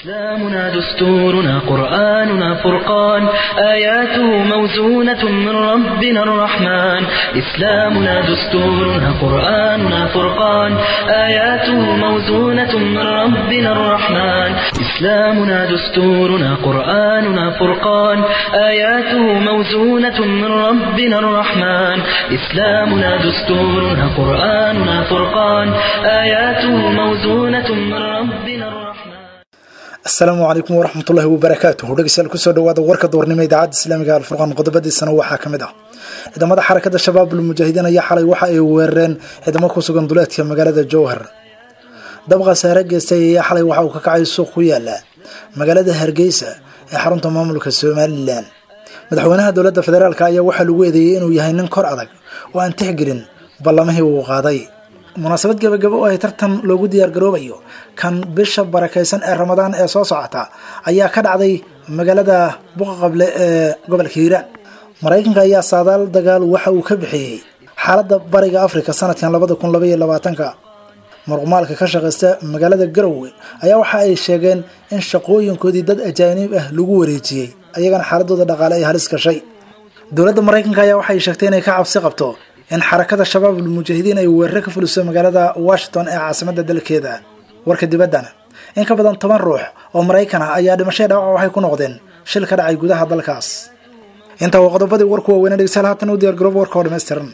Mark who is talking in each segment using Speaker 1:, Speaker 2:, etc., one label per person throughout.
Speaker 1: إسلامنا دستورنا قرآننا فرقان آياته موزونة من ربنا الرحمن إسلامنا دستورنا قرآننا فرقان آياته موزونة من ربنا الرحمن إسلامنا دستورنا قرآننا فرقان آياته موزونة من ربنا الرحمن إسلامنا دستورنا قرآننا فرقان آياته موزونة من ربنا الرحمن
Speaker 2: asalaamu calaykum waraxmatullaahi wabarakaatuhu dhegeystayaal kusoo dhawaada warka doornimo idaacadda islaamiga alfurqaan qodobadiisana waxaa ka mid ah ciidamada xarakada shabaabul mujaahidiin ayaa xalay waxa ay weerareen ciidamo ku sugan duleedka magaalada jowhar dab khasaare geystay ayaa xalay waxa uu ka kacay suuq ku yaala magaalada hargeysa ee xarunta maamulka somalilan madaxweynaha dowladda federaalk ayaa waxaa lagu eedeeyey inuu yahay nin kor adag oo aan tixgelin ballamihii uu qaaday munaasabad gebagabo oo ay tartan loogu diyaargaroobayo kan bisha barakaysan ee ramadaan ee soo socota ayaa ka dhacday magaalada buqaqable ee gobolka hiiraan maraykanka ayaa saadaal dagaal waxa uu ka bixiyey xaaladda bariga africa sanadkan labada kun labaiyo labaatanka muruqmaalka ka shaqaysta magaalada garowe ayaa waxa ay sheegeen in shaqooyinkoodii dad ajaaniib ah lagu wareejiyey ayagana xaaladooda dhaqaale ay halis gashay dowladda maraykanka ayaa waxay sheegtay inay ka cabsi qabto in xarakada shabaabul mujaahidiin ay weerare ka fuliso magaalada washington ee caasimada dalkeeda warka dibaddana in ka badan toban ruux oo maraykan ah ayaa dhimashada dhaawac waxay ku noqdeen shil ka dhacay gudaha dalkaas intaa waa qodobadii warku waaweyne dhegeystayaal haatan u diyaar garooba warka oo dhammaystiran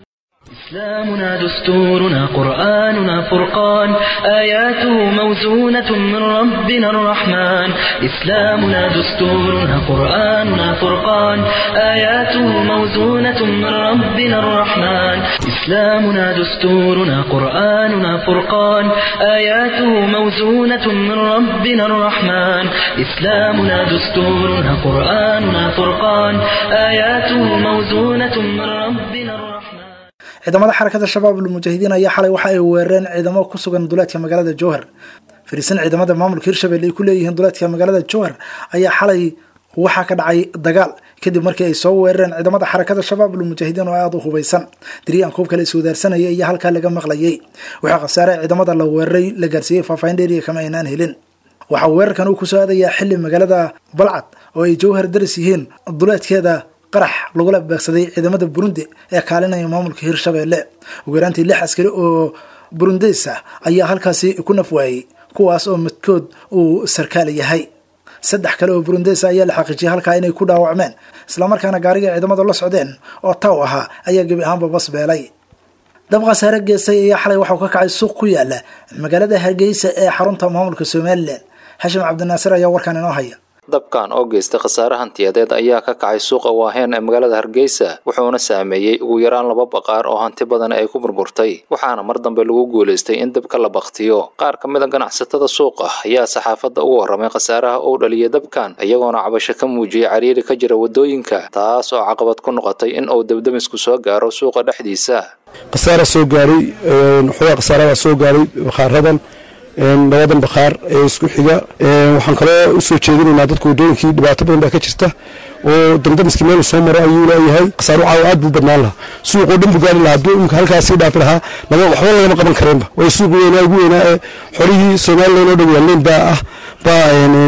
Speaker 1: إسلامنا دستورنا قرآننا فرقان آياته موزونة من ربنا الرحمن إسلامنا دستورنا قرآننا فرقان آياته موزونة من ربنا الرحمن إسلامنا دستورنا قرآننا فرقان آياته موزونة من ربنا الرحمن إسلامنا دستورنا قرآننا فرقان آياته موزونة من ربنا الرحمن
Speaker 2: ciidamada xarakada shabaabul mujaahidiin ayaa xalay waxa ay weerareen ciidamo ku sugan duleedka magaalada jowhar fariisan ciidamada maamulka hirshabelle ay ku leeyihiin duleedka magaalada jowhar ayaa xalay waxaa ka dhacay dagaal kadib markii ay soo weerareen ciidamada xarakada shabaabul mujaahidiin oo aada u hubaysan diriyan kuub kale iswadaarsanaya iyo halkaa laga maqlayay waxaa khasaare ciidamada la weeraray la gaarsiiyey faahfaahin dheeriya kama aynaan helin waxaa weerarkan uu kusoo aadayaa xili magaalada balcad oo ay jowhar daris yihiin duleedkeeda qarax lagula beegsaday ciidamada burundi ee kaalinaya maamulka hirshabelle ugu yaraantii lix askari oo burundeys ah ayaa halkaasi ku nafwaayey kuwaas oo midkood uu sarkaal yahay saddex kale oo burundeys ayaa la xaqiijiyay halkaa inay ku dhaawacmeen islamarkaana gaariga ciidamada la socdeen oo taw ahaa ayaa gebi ahaanba bas beelay dab khasaare geestay ayaa xalay waxau ka kacay suuq ku yaala magaalada hargeysa ee xarunta maamulka somalilan xashim cabdinaasir ayaa warkaan inoo haya
Speaker 3: dabkan oo geystay khasaare hantiyadeed ayaa ka kacay suuqa waaheen ee magaalada hargeysa wuxuuna saameeyey ugu yaraan laba baqaar oo hanti badan ay ku burburtay waxaana mar dambe lagu guulaystay in dabka la baktiyo qaar ka mid a ganacsatada suuqa ayaa saxaafadda ugu warramay khasaaraha uu dhaliyay dabkan iyagoona cabasho ka muujiyey cariiri ka jira waddooyinka taas oo caqabad ku noqotay in uu dabdamisku soo gaaro suuqa dhexdiisa
Speaker 4: khasaara soo gaaray waxoogaa khasaarada soo gaaray bakhaaradan labadan bakhaar ee isku xiga waxaan kaloo usoo jeedinaynaa dadka wadooyinkii dhibaato badan baa ka jirta oo damdamiskii meel soo maro ayuu leeyahay khasaaro caawa aad buu badnaan lahaa suuqoo dhan buu gaari lahaa hadduu imika halkaasii dhaafi lahaa lama waxba lagama qaban kareenba way suuq weynaa ugu weynaa ee xolihii somalilan oo dhan yaalleen baa ah baa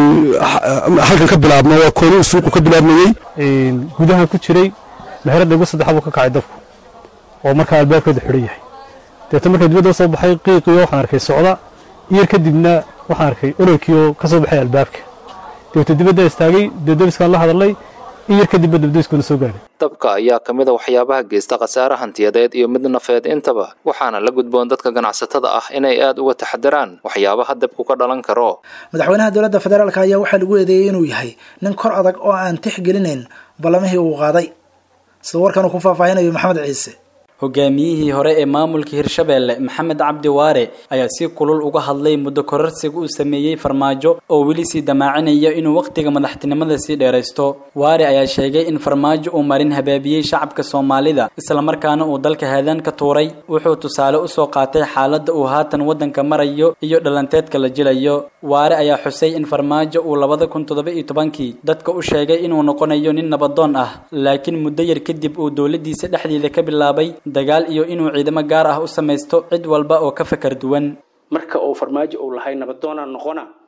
Speaker 4: halkan ka bilaabma waa kooni suuqu ka bilaabmayey
Speaker 5: gudaha ku jiray meherada ugu saddexaad buu ka kacay dabku oo markaa albaabkeeda xidhan yahay deeta markaa dibadda soo baxay qiiqiyo waxaan arkay socda iyar kadibna waxaan arkay ololkii oo ka soo baxay albaabka dabeeta dibadda istaagay dabdabiskaan la hadalay iyar kadibba dabdabiskuna soo gaadhay
Speaker 3: dabka ayaa ka mid a waxyaabaha geysta khasaare hantiyadeed iyo mid nafeed intaba waxaana la gudboon dadka ganacsatada ah inay aad uga taxadiraan waxyaabaha dabku ka dhalan karo
Speaker 2: madaxweynaha dowladda federaalk ayaa waxaa lagu eedeeyey inuu yahay nin kor adag oo aan tixgelinayn ballamihii uu qaaday sida warkan uu ku faahfaahinayo maxamed ciise
Speaker 6: hogaamiyihii hore ee maamulka hirshabelle maxamed cabdi waare ayaa si kulul uga hadlay muddo kororsiga uu sameeyey farmaajo oo weli sii damaacinaya inuu wakhtiga madaxtinimada sii dheeraysto waare ayaa sheegay in farmaajo uu marin habaabiyey shacabka soomaalida islamarkaana uu dalka haadaan ka tuuray wuxuu tusaale usoo qaatay xaaladda uu haatan waddanka marayo iyo dhalanteedka la jilayo waare ayaa xusay in farmaajo uu labada kun toddoba iyo tobankii dadka u sheegay inuu noqonayo nin nabadoon ah laakiin muddo yar kadib uu dowladdiisa dhexdeeda ka bilaabay dagaal iyo inuu ciidamo gaar ah u samaysto cid walba oo ka fakar duwan
Speaker 7: marka uu farmaajo uu lahay nabadoonaa noqona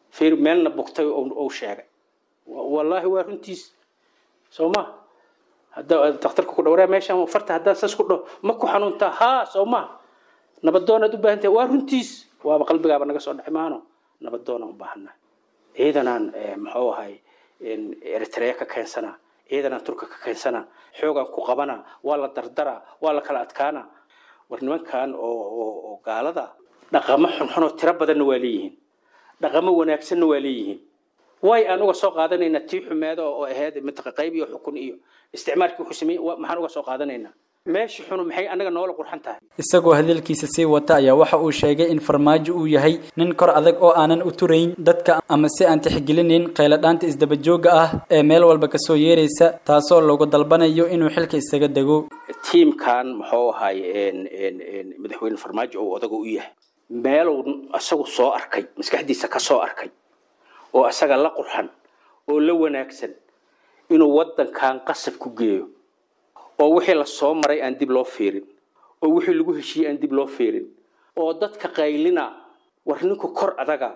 Speaker 7: fiir meelna bugtay ou sheegay wallaahi waa runtiis soo ma hadda daktarka ku dhawraa meeshan farta haddaan sas ku dhaho ma ku xanuuntaa haa soo ma nabadoonaad u baahan tahay waa runtiis waaba qalbigaaba naga soo dhexi maano nabadoonaan u baahanaa ciidanaan muxuu ahay eritrea ka keensanaa ciidanaan turka ka keensanaa xoogaan ku qabanaa waa la dardaraa waa la kala adkaanaa war nimankan oo gaalada dhaqamo xunxunoo tiro badanna waa leeyihiin dhaqamo wanaagsanna waa leeyihiin way aan uga soo qaadanaynaa tii xumeeda oo ahayd mataqa qayb iyo xukun iyo isticmaalkii wuxuu sameeyey maxaan uga soo qaadanaynaa meesha xunu maxay anaga noola qurxan tahay
Speaker 6: isagoo hadalkiisa sii wata ayaa waxa uu sheegay in farmaajo uu yahay nin kor adag oo aanan u turayn dadka ama si aan tixgelinayn qayladhaanta isdabajooga ah ee meel walba kasoo yeeraysa taasoo lagu dalbanayo inuu xilka isaga dego
Speaker 7: tiimkan muxuu ahay madaxweyne farmaajo uu odaga u yahay meeluu isagu soo arkay maskaxdiisa ka soo arkay oo isaga la qurxan oo la wanaagsan inuu waddankan qasab ku geeyo oo wixii la soo maray aan dib loo fiirin oo wixii lagu heshiiyey aan dib loo fiirin oo dadka qaylina war ninku kor adaga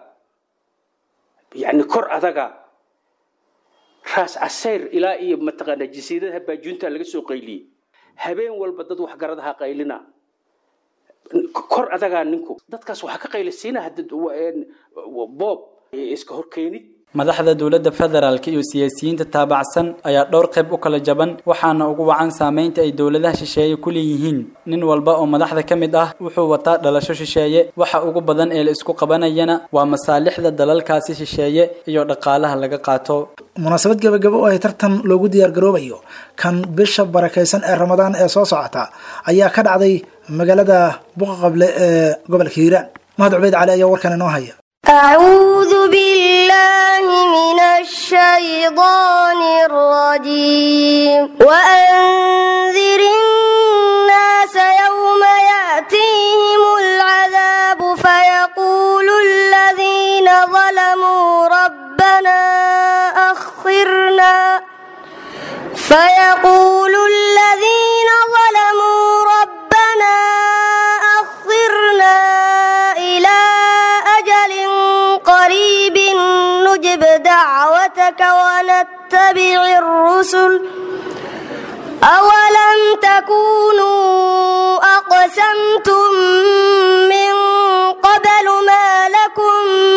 Speaker 7: yacni kor adaga raas casayr ilaa iyo mataqaanaa jasiiradaha baajuunta laga soo qayliyey habeen walba dad waxgaradaha qaylina kor adagaa ninku dadkaas waxaa ka qaylisiina boob iska horkeenid
Speaker 6: madaxda dowladda federaalk iyo siyaasiyiinta taabacsan ayaa dhowr qayb u kala jaban waxaana ugu wacan saameynta ay dowladaha shisheeye ku leeyihiin nin walba oo madaxda ka mid ah wuxuu wataa dhalasho shisheeye waxa ugu badan ee la isku qabanayana waa masaalixda dalalkaasi shisheeye iyo dhaqaalaha laga qaato
Speaker 2: munaasabad gebagabo oo ay tartan loogu diyaargaroobayo kan bisha barakaysan ee ramadaan ee soo socota ayaa ka dhacday magaalada buqaqable ee gobolka hiiraan mahad cubeyd cali ayaa warkan inoo haya
Speaker 8: أعوذ بالله من الشيطان الرجيم وأنذر الناس يوم يأتيهم العذاب فيقول الذين ظلموا ربنا أخرنا فيقول الذين ظلموا ربنا أخرنا إلى أجل قريب نجب دعوتك ونتبع الرسل أولم تكونوا أقسمتم من قبل ما لكم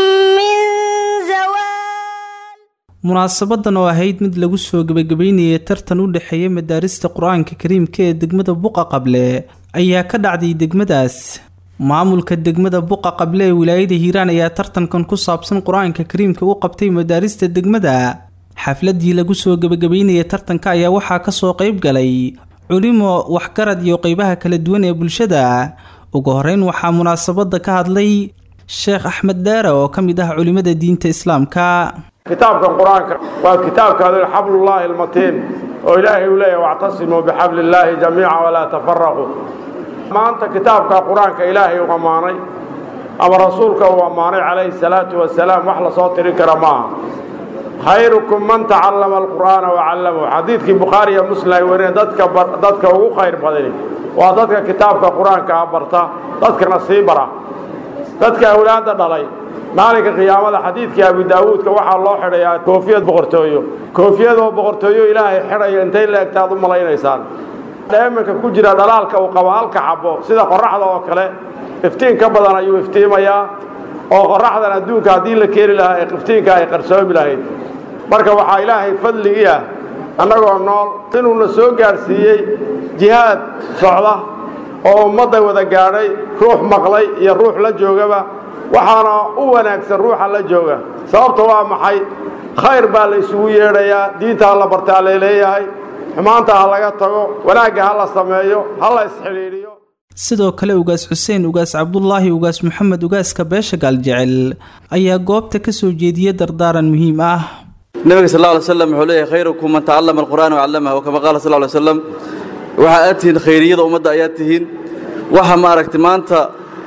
Speaker 8: من زوال
Speaker 9: munaasabadan oo ahayd mid lagu soo gebagabeynayay tartan u dhexeeya madaarista qur-aanka kariimka ee degmada buqa qable ayaa ka dhacday degmadaas maamulka degmada buqa qable ee wilaayada hiiraan ayaa tartankan ku saabsan qur-aanka kariimka u qabtay madaarista degmada xafladii lagu soo gebagabeynayay tartanka ayaa waxaa kasoo qeyb galay culimo waxgarad iyo qeybaha kala duwan ee bulshada ugu horeyn waxaa munaasabada ka hadlay sheekh axmed dheere oo ka mid ah culimada diinta islaamka
Speaker 10: kitaabkan qur-aanka waa kitaabkaadu xablullaahi almatiin oo ilaahay uu leeyahy wactasimuu bixabli illaahi jamiica walaa tafaraquu maanta kitaabka qur-aanka ilaahay uu ammaanay ama rasuulka uu ammaanay calayhi salaatu wasalaam wax lasoo tirin kara maaha khayrukum man tacallama alqur'aana wacallamahu xadiidkii bukhaari iyo muslim ay wariyeen dadka dadka ugu khayr badani waa dadka kitaabka qur-aanka ah barta dadkana sii bara dadka awlaadda dhalay maalinka qiyaamada xadiidkii abi daawuudka waxaa loo xidhayaa koofiyad boqortooyo koofiyadoo boqortooyo ilaahay xidhayo intay la egtaad u malaynaysaan dheemanka ku jira dhalaalka uu qabo halka xabo sida qoraxda oo kale iftiin ka badan ayuu iftiimayaa oo qoraxdan adduunka haddii la keeni lahaa ee iftiinka ay qarsoomi lahayd marka waxaa ilaahay fadligii ah annagoo nool inuuna soo gaadhsiiyey jihaad socda oo ummadda wada gaadhay ruux maqlay iyo ruux la joogaba waxaana u wanaagsan ruuxa la jooga sababta waa maxay khayr baa la isugu yeedhayaa diinta ha la bartaa laleeyahay xumaanta ha laga tago wanaagga ha la sameeyo ha la isxidhiidhiyo
Speaker 9: sidoo kale ugaas xuseen ugaas cabdulaahi ugaas maxamed ugaaska beesha gaaljecel ayaa goobta ka soo jeediya dardaaran muhiim ah
Speaker 11: nabiga sal lla ly slam wuxuu leeyahay khayrukum man tacallama alqur'aana wacallamahu kama qaala sal ly slam waxa aad tihiin khayriyada ummadda ayaad tihiin waxa maaragtay maanta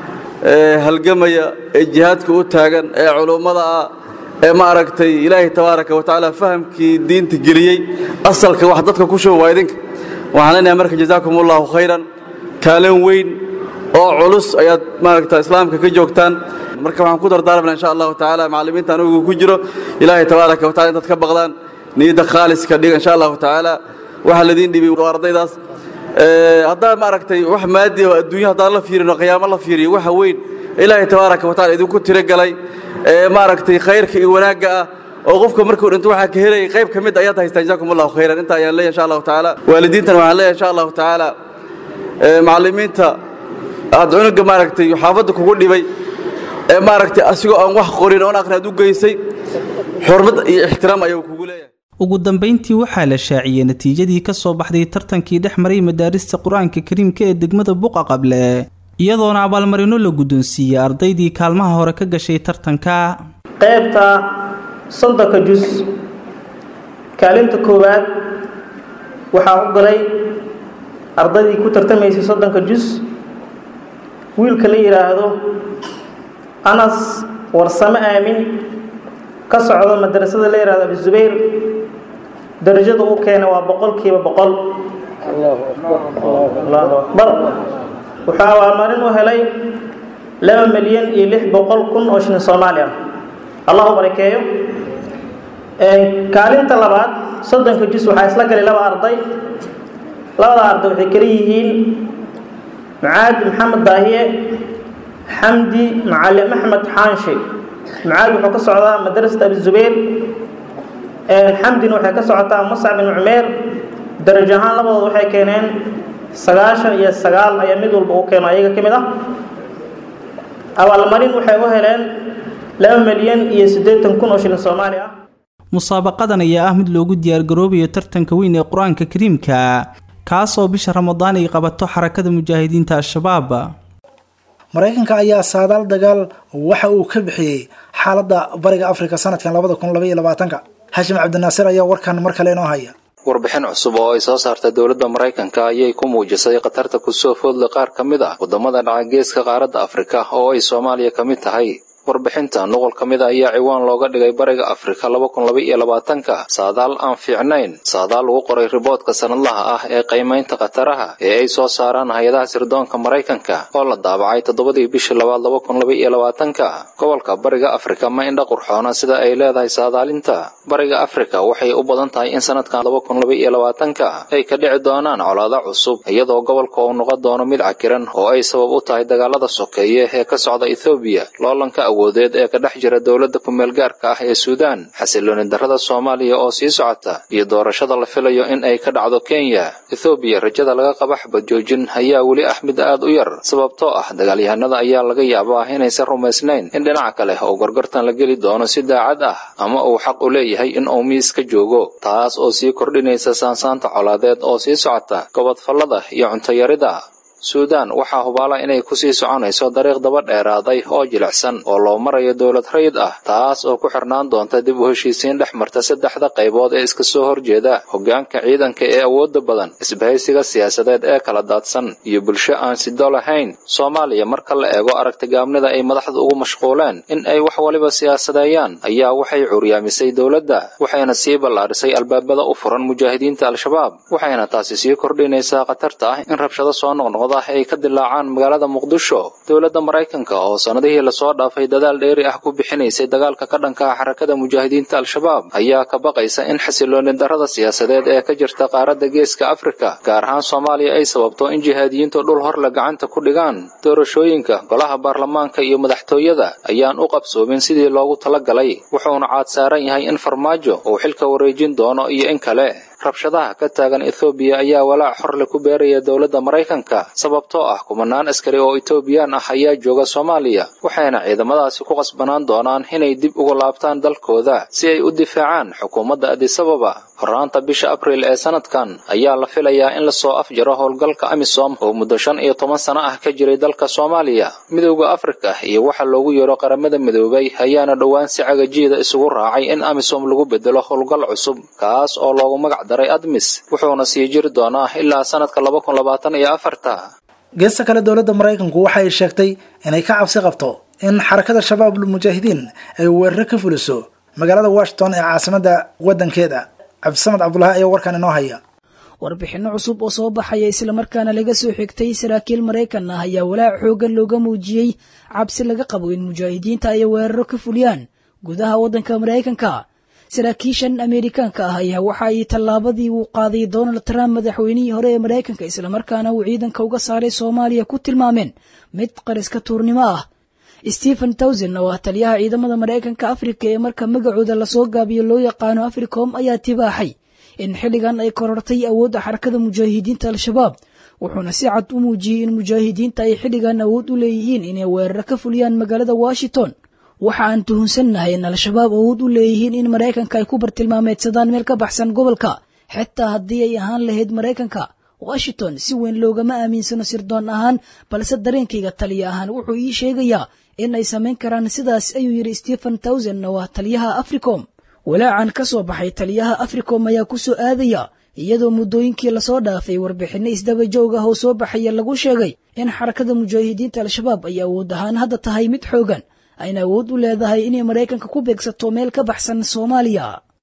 Speaker 11: halgamaya ee jihaadka u taagan ee culummada ah ee ma aragtay ilaahay tabaaraka wa tacaala fahamkii diinta geliyey asalka wax dadka ku shuba waa idinka waxaan leenahay marka jazaakum allahu khayran kaalin weyn oo culus ayaad maaragta islaamka ka joogtaan marka waxaan ku dardaarmana insha allahu tacaala macallimiinta anigu ku jiro ilaahay tabaaraka wa tacala intaad ka baqdaan niyadda khaaliska dhiga insha allahu tacaala waxaa ladiin dhibay waa ardaydaas haddaa maaragtay wax maadi oo adduunya haddaan la fiirin oo qiyaamo la fiiriyo waxa weyn ilaahay tabaaraka wa tacala idinku tiragalay ee maaragtay khayrka iyo wanaagga ah oo qofka markuu dhinto waxaa ka helayay qayb ka mid ayaad haystaan jazakum allahu khayran inta ayaan leeyahay insha allahu tacaala waalidiintana waxaan leeyahay insha allahu tacaala macallimiinta aad cunuga maaragtay xaafadda kugu dhibay ee maaragtay asigoo aan wax qorin oon aqrin aad u geysay xurmad iyo ixtiraam ayuu kugu leeyahay
Speaker 9: ugu dambayntii waxaa la shaaciyey natiijadii ka soo baxday tartankii dhex maray madaarista qur-aanka kariimka ee degmada buqa qable iyadoona abaalmarino la guddoonsiiyey ardaydii kaalmaha hore ka gashay tartanka
Speaker 12: qaybta soddonka jus kaalinta koowaad waxaa u galay ardaydii ku tartamaysay soddonka jus wiilka la yidhaahdo anas warsame aamin ka socdo madrasada la yidhahdo abuzubayr darajada uu keenay waa boqolkiiba boqol allahu akbar wuxuu abaalmarin u helay laba milyan iyo lix boqol kun oo shilin soomaali ah allahu barakeeyo kaalinta labaad soddonka jus waxaa isla galay laba arday labada arday waxay kala yihiin mucaad maxamed daahiye xamdi macalin axmed xaanshi mucaad wuxuu ka socdaa madrasata abizubayr xamdina waxay ka socotaa muscab bin cumeer darajo ahaan labadooda waxay keeneen sagaashan iyo sagaal ayaa mid walba uu keeno ayaga ka mid ah abaalmarin waxay u heleen laba milyan iyo siddeetan kun oo shilin soomaali ah
Speaker 9: musaabaqadan ayaa ah mid loogu diyaargaroobayo tartanka weyn ee qur-aanka kariimka kaasoo bisha ramadaan ay qabato xarakada mujaahidiinta al-shabaab
Speaker 2: maraykanka ayaa saadaal dagaal waxa uu ka bixiyey xaaladda bariga afrika sanadkan labada kun labaiyo labaatanka xashim cabdinaasir ayaa warkan mar kale inoo haya
Speaker 3: warbixin cusub oo ay soo saartay dowladda maraykanka ayay ku muujisay khatarta kusoo foodla qaar ka mid ah waddamada dhaca geeska qaaradda afrika oo ay soomaaliya ka mid tahay warbixinta nuqul ka mid a ayaa ciwaan looga dhigay bariga afrika laba kun laba iyo labaatanka saadaal aan fiicnayn saadaal lagu qoray riboodka sanadlaha ah ee qiimaynta khataraha ee ay soo saaraan hay-adaha sirdoonka maraykanka oo la daabacay toddobadii bishii labaad laba kun laba iyo labaatanka gobolka bariga afrika ma indha qurxoona sida ay leedahay saadaalinta bariga afrika waxay u badan tahay in sanadkan laba kun laba iyo labaatanka ay ka dhici doonaan colaado cusub iyadoo gobolka uu noqon doono mid cakiran oo ay sabab u tahay dagaalada sokeeye ee ka socda ethoobiya loolanka awoodeed ee ka dhex jira dowladda ku-meel gaarka ah ee suudaan xasilooni darrada soomaaliya oo sii socota iyo doorashada la filayo in ay ka dhacdo kenya ethoobiya rajada laga qaba xabad joojin ayaa weli ah mid aad u yar sababtoo ah dagaalyahanada ayaa laga yaabaa inaysan rumaysnayn in dhinaca kale oo gorgortan la geli doono si daacad ah ama uu xaq u leeyahay in uu miis ka joogo taas oo sii kordhinaysa saansaanta colaadeed oo sii socota gobodfallada iyo cuntayarida suudaan waxaa hubaala inay kusii soconayso dariiq daba dheeraaday oo jilicsan oo loo marayo dowlad rayid ah taas oo ku xirnaan doonta dib u heshiisiin dhex marta saddexda qaybood ee iska soo horjeeda hoggaanka ciidanka ee awoodda badan isbahaysiga siyaasadeed ee kala daadsan iyo bulsho aan sido lahayn soomaaliya marka la eego aragtigaabnida ay madaxda ugu mashquuleen in ay wax waliba siyaasadeeyaan ayaa waxay curyaamisay dowladda waxayna sii ballaadhisay albaabada u furan mujaahidiinta al-shabaab waxayna taasi sii kordhinaysaa khatarta ah in rabshado soo noqnoqdo ay ka dilaacaan magaalada muqdisho dowladda maraykanka oo sannadihii lasoo dhaafay dadaal dheeri ah ku bixinaysay dagaalka ka dhanka ah xarakada mujaahidiinta al-shabaab ayaa ka baqaysa in xasilooni darrada siyaasadeed ee ka jirta qaaradda geeska afrika gaar ahaan soomaaliya ay sababto in jihaadiyiintu dhul horle gacanta ku dhigaan doorashooyinka golaha baarlamaanka iyo madaxtooyada ayaan u qabsoomin sidii loogu talagalay wuxuuna caad saaran yahay in farmaajo uu xilka wareejin doono iyo in kale rabshadaha ka taagan ethoobiya ayaa walaac xorle ku beeraya dowladda maraykanka sababtoo ah kumanaan askari oo etoobiyaan ah ayaa jooga soomaaliya waxayna ciidamadaasi ku qasbanaan doonaan inay dib uga laabtaan dalkooda si ay u difaacaan xukuumadda adisababa horraanta bisha abriil ee sanadkan ayaa la filayaa in lasoo afjaro howlgalka amisom oo muddo shan iyo toban sano ah ka jiray dalka soomaaliya midowda afrika iyo waxa loogu yeero qaramada midoobay ayaana dhowaan si cagajiida isugu raacay in amisom lagu bedelo howlgal cusub kaas oo loogu magac daray admis wuxuuna sii jiri doonaa ilaa sanadka laba kun labaatan iyo afarta
Speaker 2: geesta kale dowladda maraykanku waxa ay sheegtay inay ka cabsi qabto in xarakada shabaabul mujaahidiin ay weeraro ka fuliso magaalada washington ee caasimadda waddankeeda cabdisamed cabdulaahi ayaa warkan inoo haya
Speaker 13: warbixinno cusub oo soo baxaya islamarkaana laga soo xigtay saraakiil maraykan ah ayaa walaac xooggan looga muujiyey cabsi laga qabo in mujaahidiinta ay weeraro ka fuliyaan gudaha waddanka maraykanka saraakiishan ameerikaanka ah ayaa waxa ay tallaabadii uu qaaday donald trump madaxweynihii hore ee maraykanka islamarkaana uu ciidanka uga saaray soomaaliya ku tilmaameen mid qariska tuurnimo ah stephen towson oo ah taliyaha ciidamada maraykanka afrika ee marka magacooda lasoo gaabiyo loo yaqaano africom ayaa tibaaxay in xilligan ay korortay awoodda xarakada mujaahidiinta al-shabaab wuxuuna si cad u muujiyey in mujaahidiinta ay xilligan awood u leeyihiin inay weeraro ka fuliyaan magaalada washington waxa aan tuhunsannahay in al-shabaab awood u leeyihiin in maraykanka ay ku bartilmaameedsadaan meel ka baxsan gobolka xitaa haddii ay ahaan lahayd maraykanka washington si weyn loogama aaminsano sirdoon ahaan balse dareenkayga taliya ahaan wuxuu ii sheegayaa in ay samayn karaan sidaas ayuu yidhi stephen towson oo ah taliyaha africom walaacan ka soo baxay taliyaha africom ayaa ku soo aadaya iyadoo muddooyinkii lasoo dhaafay warbixinno isdaba joog ah oo soo baxaya lagu sheegay in xarakada mujaahidiinta al-shabaab ay awood ahaan hadda tahay mid xoogan ayna awood u leedahay inay maraykanka ku beegsato meel ka baxsan soomaaliya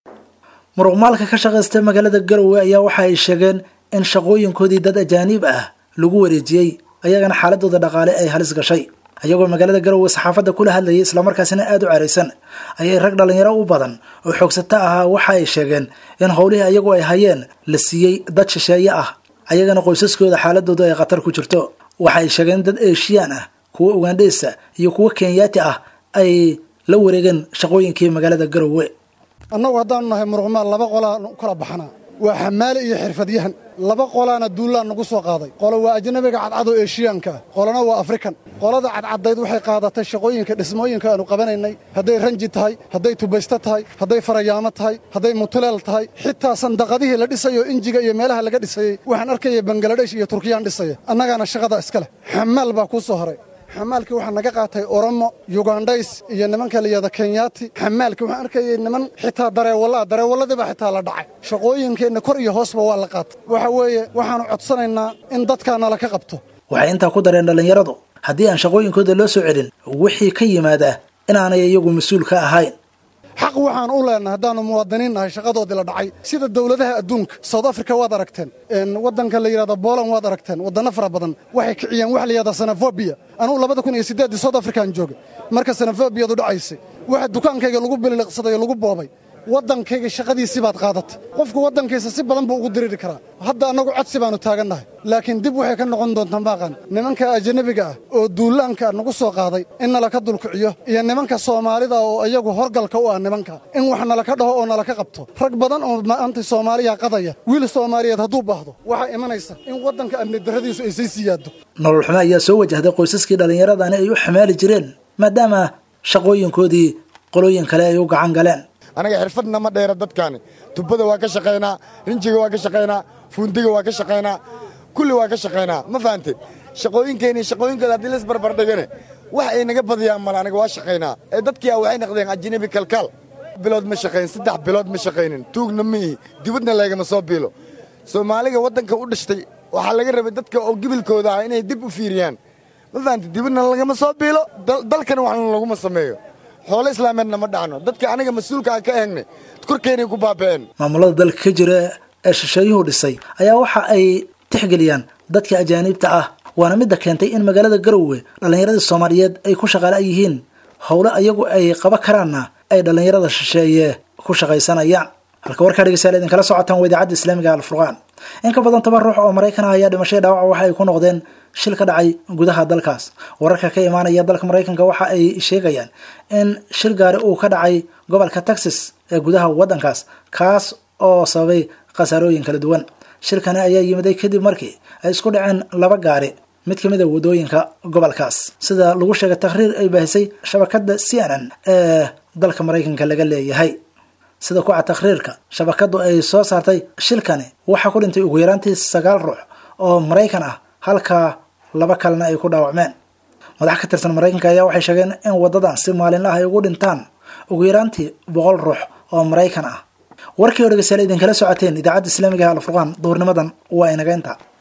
Speaker 2: muruqmaalka ka shaqaysta magaalada garowe ayaa waxa ay sheegeen in shaqooyinkoodii dad ajaaniib ah lagu wareejiyey ayagana xaaladooda dhaqaale ay halis gashay ayagoo magaalada garowe saxaafadda kula hadlayay islamarkaasina aada u caraysan ayay rag dhallinyaro u badan oo xoogsato ahaa waxa ay sheegeen in howlihii ayagu ay hayeen la siiyey dad shisheeye ah ayagana qoysaskooda xaaladooda ay khatar ku jirto waxa ay sheegeen dad eeshiyaan ah kuwo ugandheysa iyo kuwo kenyaati ah ay la wareegeen shaqooyinkii magaalada garowe
Speaker 14: annagu haddaanu nahay muruqmaal laba qolaan u kala baxnaa waa xamaale iyo xirfadyahan laba qolaana duullaan nagu soo qaaday qolo waa ajnabiga cadcad oo eeshiyaanka ah qolona waa afrikan qolada cadcaddayd waxay qaadatay shaqooyinka dhismooyinka aanu qabanaynay hadday ranji tahay hadday tubaysto tahay hadday farayaamo tahay hadday mutuleel tahay xitaa sandaqadihii la dhisayo injiga iyo meelaha laga dhisayey waxaan arkaya bangaladesh iyo turkiyaan dhisaya annagaana shaqada iska leh xamaal baa kuu soo haray xamaalkii waxaa naga qaatay oromo yugandhays iyo nimanka layihahda kenyaati xamaalkii waxaan arkayay niman xitaa dareewallaa dareewalladiibaa xitaa la dhacay shaqooyinkeenna kor iyo hoosba waa la qaatay waxa weeye waxaannu codsanaynaa in dadkaa nala ka qabto
Speaker 2: waxay intaa ku dareen dhallinyaradu haddii aan shaqooyinkooda loo soo celin wixii ka yimaada inaanay iyagu mas-uul ka ahayn
Speaker 14: xaq waxaan u leenahay haddaannu muwaadiniin nahay shaqadoodii la dhacay sida dowladaha adduunka south africa waad aragteen waddanka la yidhahdo boland waad aragteen waddanno fara badan waxay kiciyeen waxa la yidhahda sanafobia anugu labada kun iyo siddeeddii south african joogay marka sanafobiyadu dhacaysay waxa dukaankayga lagu biliqsaday oo lagu boobay waddankayga shaqadiisii baad qaadatay qofku waddankiisa si badan buu ugu diriiri karaa hadda annagu codsi baannu taagannahay laakiin dib waxay ka noqon doontaa maaqan nimanka ajanabiga ah oo duulaanka nagu soo qaaday in nalaka dulkiciyo iyo nimanka soomaalida oo iyagu horgalka u ah nimanka in wax nalaka dhaho oo nalaka qabto rag badan oo maanta soomaaliya qadaya wiil soomaaliyeed hadduu baahdo waxaa imanaysa in waddanka amni darradiisu ay sii siyaado
Speaker 2: nolol xumo ayaa soo wajahday qoysaskii dhallinyaradani ay u xamaali jireen maadaama shaqooyinkoodii qolooyin kale ay u gacan galeen
Speaker 15: anaga xirfadna ma dheera dadkaani tubada waa ka shaqaynaa rinjiga waa ka shaqaynaa fuundiga waa ka shaqaynaa kulli waa ka shaqaynaa ma fahante shaqooyinkeenni shaqooyinkooda haddii la isbarbardhigane wax ay naga badiyaan male aniga waa shaqaynaa ee dadkii a waxay noqdeen ajnabi kalkaal bilood ma shaqayn saddex bilood ma shaqaynin tuugna ma ihi dibadna laygama soo biilo soomaaliga waddanka u dhashtay waxaa laga rabay dadka oo gibilkooda ah inay dib u fiiriyaan ma fahante dibadna lagama soo biilo dalkana waxna laguma sameeyo xoolo islaameedna ma dhacno dadka aniga mas-uulka aan ka eegne korkeenay ku baaba'een
Speaker 2: maamulada dalka ka jira ee shisheeyuhu dhisay ayaa waxa ay tixgeliyaan dadka ajaaniibta ah waana midda keentay in magaalada garowe dhallinyaradii soomaaliyeed ay ku shaqaala yihiin howle ayagu ay qaba karaanna ay dhallinyarada shisheeye ku shaqaysanayaan halka warkaa dhegeystayaal idinkala socotaan waa idaacadda islaamiga alfurqaan in ka badan toban ruux oo maraykan ah ayaa dhimashay dhaawaca waxa ay ku noqdeen shil ka dhacay gudaha dalkaas wararka ka imaanaya dalka maraykanka waxa ay sheegayaan in shil gaari uu ka dhacay gobolka texas ee gudaha waddankaas kaas oo sababay khasaarooyin kala duwan shilkani ayaa yimiday kadib markii ay isku dhaceen laba gaari mid ka mid a wadooyinka gobolkaas sida lagu sheegay takhriir ay baahisay shabakadda c n n ee dalka maraykanka laga leeyahay sida kuca takhriirka shabakadu ay soo saartay shilkani waxaa ku dhintay ugu yaraantii sagaal ruux oo maraykan ah halka laba kalena ay ku dhaawacmeen madax ka tirsan maraykanka ayaa waxay sheegeen in wadadan si maalinlaah ay ugu dhintaan ugu yaraantii boqol ruux oo maraykan ah warkii oo dhegeystayaal idinkala socoteen idaacadda islaamiga alfurqaan duurnimadan waa inaga inta